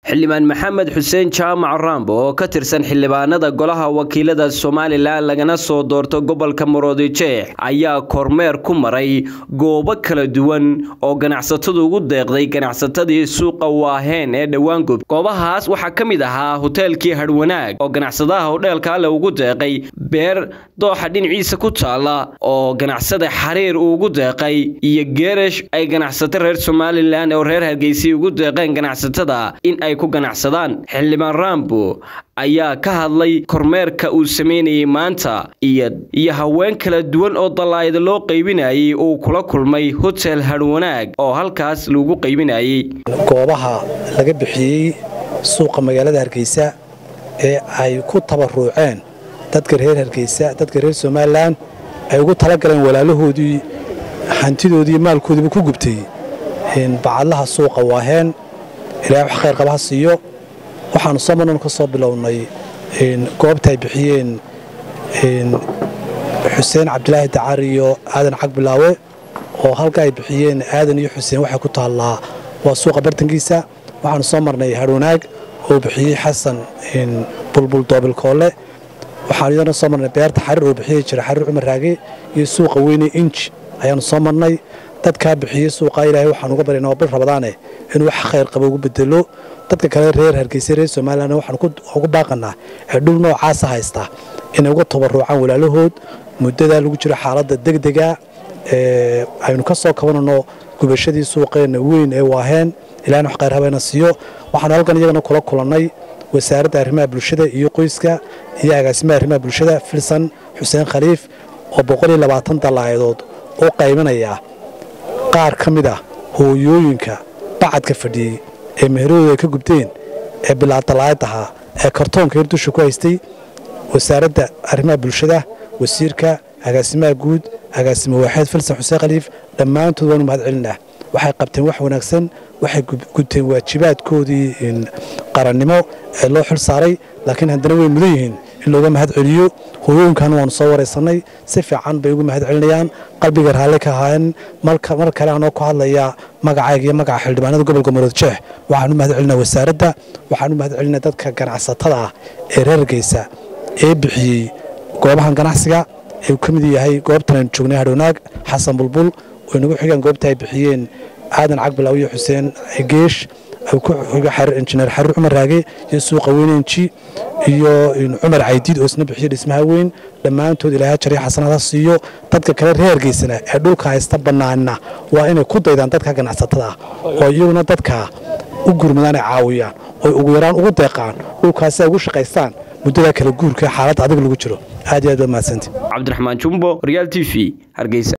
xildhibaan maxamed xuseen jaamac rambo oo ka tirsan xildhibaanada golaha wakiilada somalilan lagana soo doorto gobolka maroodijeex ayaa kormeer ku maray goobo kala duwan oo ganacsatadu ugu deeqday ganacsatadii suuqa waaheen ee dhowaangob goobahaas waxaa ka mid ahaa hoteelkii hadhwanaag oo ganacsadaha hodheelka ale ugu deeqay beer dooxa dhinaciisa ku taala oo ganacsada xariir uu ugu deeqay iyo geerash ay ganacsato reer somalilan oo reer hargeysa ugu deeqeen ganacsatada in ay ku ganacsadaan xildhibaan rambo ayaa ka hadlay kormeerka uu sameynayay maanta iyo iyo haween kala duwan oo dallaayada loo qaybinayay uu kula kulmay hotel hadhwanaag oo halkaas lagu qaybinayay goobaha laga bixiyey suuqa magaalada hargeysa ee ay ku tabaruuceen dadka reer hargeysa dadka reer somalilan ay ugu talagaleen walaalahoodii hantidoodii maalkoodiiba ku gubtay bacadlaha suuqa waaheen ilaahay wax khayr qaba ha siiyo waxaannu soo marnan ka soo bilownay goobta ay bixiyeen xuseen cabdilaahi dacar iyo aadan cagbilaawe oo halka ay bixiyeen aadan iyo xuseen waxay ku taallaa waa suuqa bartankiisa waxaannu soo marnay hadhwanaag oo bixiyey xasan bulbul doobilkoole waxaanu iyadana soo marnay beerta xariir oo bixiyey jira xariir cumar raage iyo suuqa weyne inji ayaannu soo marnay dadkaa bixiyey suuqa ilaahay waxaan uga baryana waa bil rabadaane inuu wax khayr qaba ugu bedelo dadka kale reer hargeysa reer somalilan waxaan ugu baaqanaa ee dhul noocaasa haysta inay uga tabaruucaan walaalahood muddadaa lagu jiro xaaladda degdega aynu ka soo kabanano gubashadii suuqeenna weyn ee waaheen ilahna wax khayr habeena siiyo waxaanu halkan iyagana kula kulannay wasaaradda arrimaha bulshada iyo qoyska iyo agaasimaha arrimaha bulshada filsan xuseen khaliif oo boqoliyo labaatan dallaayadood u qaybinaya qaar ka mid ah hooyooyinka bacadka fadhiyey ee meheradooda ay ka gubteen ee bilaadalaayad ahaa ee kartoonka hir dusha ku haystay wasaaradda arrimaha bulshada wasiirka agaasimaha guud agaasimo waaxeed filsan xuseen khaliif dhammaantood waanu mahad celinah waxay qabteen wax wanaagsan waxay gubteen waajibaadkoodii qarannimo ee loo xil saaray laakiin haddana way mudan yihiin in looga mahad celiyo hooyooyinkan waanu soo waraysannay si fiican bay ugu mahad celinayaan qalbiga raalli ka ahaayeen mar kale anoo ku hadlaya magacayga iyo magaca xildhibaanada gobolka maroodjeex waxaan u mahad celinaa wasaaradda waxaan u mahad celinaa dadka ganacsatada ah ee reer hargeysa ee bixiyey goobahan ganacsiga ee uu ka mid yahay goobtan aynu joognay hadhownaag xasan bulbul oo inagu xigaan goobta ay bixiyeen aadan cagbilaw iyo xuseen geesh injineer xariir cumar raage iyo suuqa weynenji iyo cumar caydiid oo isna bixiyo dhismaha weyn dhammaantood ilaahay jariya xasanada siiyo dadka kale reer hargeysana ee dhulka haysta bannaanna waa inay ku daydaan dadka ganacsatada ah oo iyaguna dadka u gurmadaan ay caawiyaan oy ugu yaraan ugu deeqaan dhulkaasi ay ugu shaqaystaan muddada kala guurka xaaladda adig lagu jiro aad iyo aad baa mahadsanti cabdiraxmaan jumbo real t v hargeysa